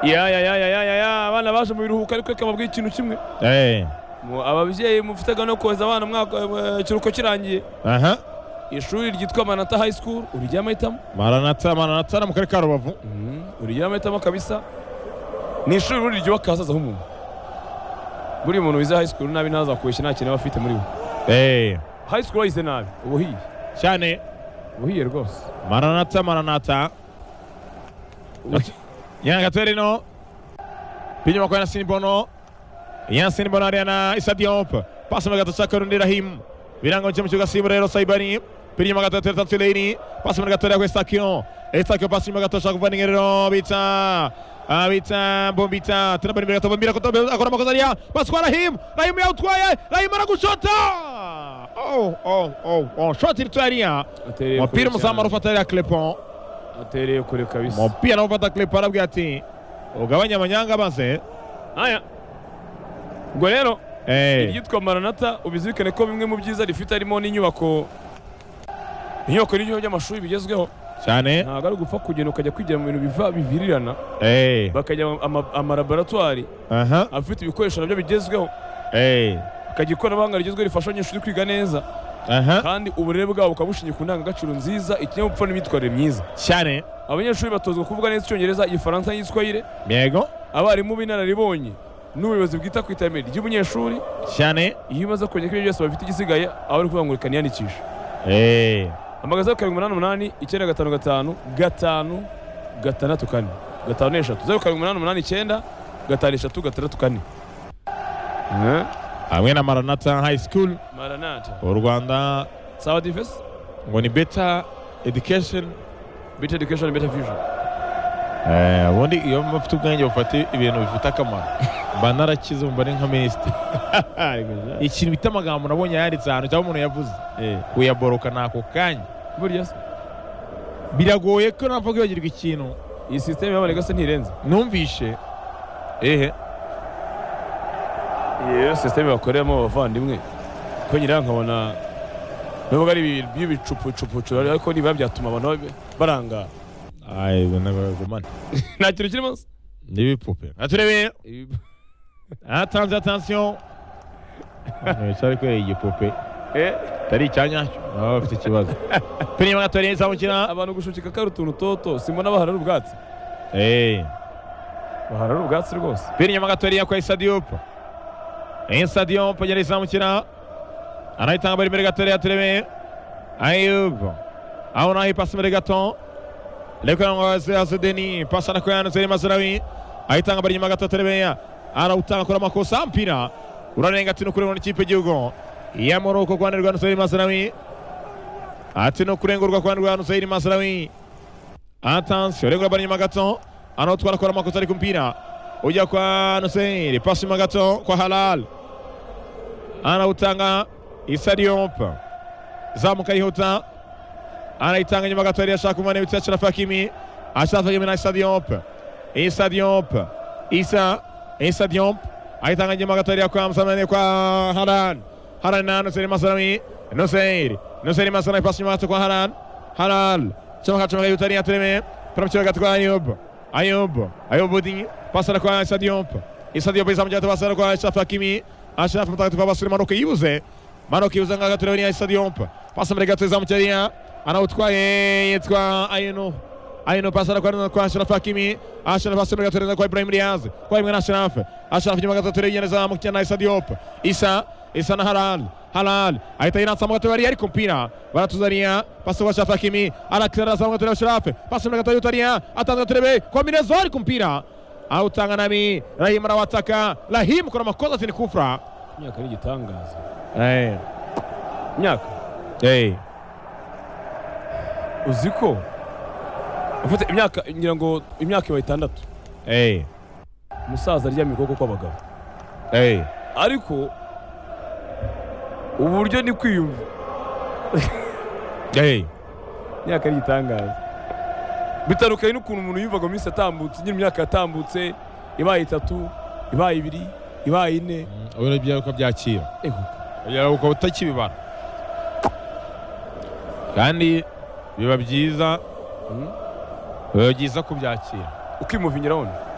ya ya ya ya ya ya ya abana baje mu biruhuko ariko reka babwiye ikintu kimwe Eh. Mu- ababyeyi mufitaga no koza abana umwaka eh, ikiruhuko kirangiye Aha. ishuri ryitwa manata high school urijyamo ahitamo Maranatha Maranatha na mu karere ka Rubavu. urijyamo ahitamo kabisa ni ishuri ubundi ryubaka ahazaza h'umuntu buriya umuntu wize high school nabi ntazakubeshye nta kintu aba afite muri we Eh. high school wayize nabi ubuhiye Cyane ubuhiye rwose Maranatha Maranatha. Ubuhiye. Yana Gatorino. Pinyuma kwa Yasin Bono. Yasin Bono ari na Issa Diop. Pasi mu gato cy'akarundi Rahim. Birango mu kibuga Simba rero Saibani. Pinyuma gato tereta Tuleini. Pasi mu gato kwa Estakio. Estakio pasi mu gato shaka kuva Ngerero bita. Abita Bombita. Tena bari gato Bombira kutobe akora makosa ya. Pasi kwa Rahim. Rahim yautwaye. Rahim aragushota. Oh oh oh oh. Shoti ritwaria. Atereye kure Mupira cyane. umuzamu ufatarira Clepon. atereye kure kabisa umupira nawe ufata clip arabwira ati ugabanye amanyanga maze aya ubwo rero eh iryitwa maranata ubizirikane ko bimwe mu byiza rifite harimo n'inyubako inyubako n'ibigo by'amashuri bigezweho cyane ntabwo ari ugupfa kugenda ukajya kwigira mu bintu biva bivirirana eh bakajya mu ama- amalaboratwari aha afite ibikoresho nabyo bigezweho eh bakajya ikoranabuhanga rigezweho rifasha abanyeshuri kwiga neza aha kandi uburere bwabo bukaba bushingiye ku ndangagaciro nziza ikinyabupfura n'imyitwarire myiza cyane abanyeshuri batozwa kuvuga neza icyongereza igifaransa n'igiswahire yego abarimu b'inararibonye n'ubuyobozi bwita ku iterambere ry'umunyeshuri cyane iyo umaze kongera kuri byose bafite igisigaye aba ari kuvuga ngo reka niyandikishe eh amagaza zeru karindwi umunani umunani icyenda gatanu gatanu gatanu gatandatu kane gatanu n'eshatu zeru karindwi umunani umunani icyenda gatanu eshatu gatandatu kane Eh, hamwe na Maranatha High School maranata u Rwanda sawa divesi ngo ni better education bita edikesheni bita vijoni eh ubundi iyo mufite ubwenge bufata ibintu bifite akamaro mba narakize mba ari nka minisitiri ikintu bita amagambo nabonye yanditse ahantu cyangwa umuntu yavuze kuyaboroka ni ako kanya burya se biragoye ko napfa kwibagirwa ikintu iyi sisiteme y'abanega se ntirenze numvishe ehe iyo sisiteme bakoreramo abavandimwe ko nyirayo nkabona nubwo ari ibi- by'ibicupucupucu ariko nibura byatuma abantu babe- barangara ayi nagumane nta kintu kiri munsi n'ibipupe aturebe atanze atansiyo wicara kubera igipupe Eh, atari icyanyacyo nabo bafite ikibazo pirima gatoreye izamukina abantu gushukika kari utuntu toto simbona baharara ubwatsi baharara ubwatsi rwose pirima gatoreye kwa isadiyopo isadiyopo yari izamukina anayitanga bari imbere gatoreye aturebe ayubu aho naho ipasi imbere gato reka ngo azedeni pasa na kuyana zeri mazirawi ayitanga bari inyuma gato terebeya arawutanga akora amakosa mpira urarenga ati nukurengwa n'ikipe y'igihugu ya Morocco ku ruhande rwa Nusayiri Mazirawi ati nukurengurwa ku ruhande rwa Nusayiri Mazirawi atansiyo regura bari inyuma gato anawutwara akora amakosa ariko mpira ujya kwa Nusayiri pasi inyuma gato kwa Halal anawutanga Issa Diop zamuka yihuta anayitanga nyuma gato yari ashaka umwanya witwa Ashraf Hakimi Ashraf Hakimi na Issa Diop Issa Diop Issa Issa Diop ayitanga nyuma gato yari kwa Msamani kwa Haran Haran na Nusayr Masalami Nusayr Nusayr Masalami pasi nyuma gato kwa Haran Haran chomoka chomoka yihuta ni atreme Promchiwa gato kwa Ayub Ayub Ayub Budi pasa na kwa Issa Diop Issa Diop izamuja gato pasa na kwa Ashraf Hakimi Ashraf mtakatifu abasuri manuka yibuze Maroc ibuze nka gato ni Stade Yompa. Pasa muri gato izamu cyariya anawutwaye yitwa Ayino. Ayino pasa kwa kwa Ashraf Hakimi. Ashraf pasa muri gato kwa Ibrahim Diaz. Kwa Ibrahim Ashraf. Ashraf nyuma gato turi yeneza mu cyana Stade Yompa. Isa Isa na Halal. Halal ahita yinatsa mu gato bari ariko mpira baratuzaniya pasa kwa Ashraf Hakimi arakira za mu gato Ashraf. Pasa muri gato yutariya atanga turebe kwa Minezo ariko mpira awutanga nami Rahim arawataka Rahim kuna makosa zini kufra imyaka ni igitangaza eh imyaka eh uzi ko ufite imyaka ngira ngo imyaka ibaye itandatu Hey, umusaza aryamye ukuboko kw'abagabo hey, ariko uburyo ni kwiyumva hey, imyaka ari igitangaza bitandukanye n'ukuntu umuntu yumvaga mu minsi yatambutse nyine imyaka yatambutse ibaye itatu ibaye ibiri ibaye ine ubona ibyawe uko byakira Eho, ibyawe ukaba utakibibara kandi biba byiza mm, biba byiza kubyakira ukimuvinyiraho